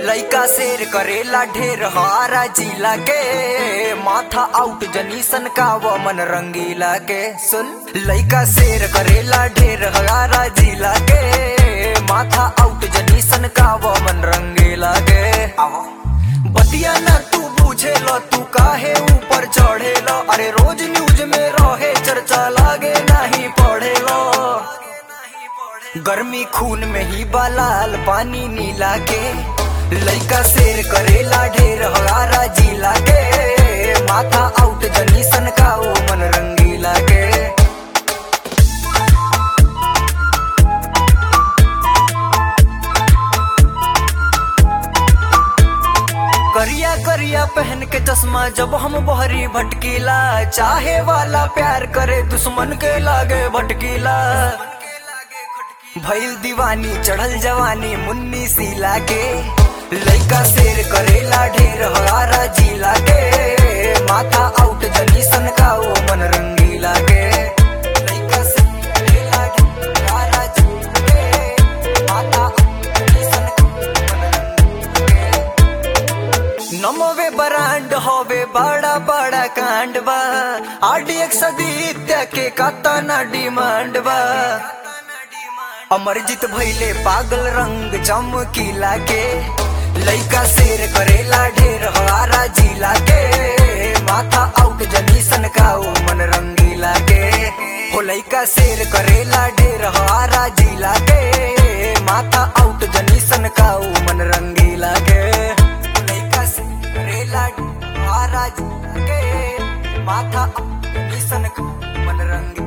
लइका शेर करेला ढेर हारा जिला के माथा आउट जनीसन का वो मन रंगीला के सुन लइका शेर करेला ढेर हारा जिला के माथा आउट जनीसन का वो मन रंगीला के आहो बतिया ना तू पूछे लो तू काहे ऊपर चढ़े लो अरे रोज न्यूज में रहे चर्चा लागे नहीं पढ़े लो गर्मी खून में ही बालाल पानी नीला के लइका शेर करेला ढेर हगारा जिला के माथा आउट जनीसन का ओ मन रंगीला के करिया करिया पहन के चश्मा जब हम बहरी भटकीला चाहे वाला प्यार करे दुश्मन के लागे भटकीला भइल दीवानी चढ़ल जवानी मुन्नी सीला के लइका शेर करेला ढेर हगारा जिला के माथा आउट जनीसन का ओ मन रंगीला के लइका शेर करेला ढेर हगारा जिला के, माथा आउट जनीसन का ओ मन रंगीला के। नमोवे बरांड होवे बड़ा बड़ा कांड बा आडी एक सदित्य के काता ना डिमांड बा अमरजीत भैले पागल रंग चमकीला के लइका शेर करेला ढेर हवारा जिला के माथा आउट जनीसन का ओ मन रंगीला के हो लइका शेर करेला ढेर हवारा जिला के माथा आउट जनीसन का ओ मन रंगीला के लइका शेर करेला ढेर हवारा जिला के माथा आउट जनीसन का ओ मन रंगीला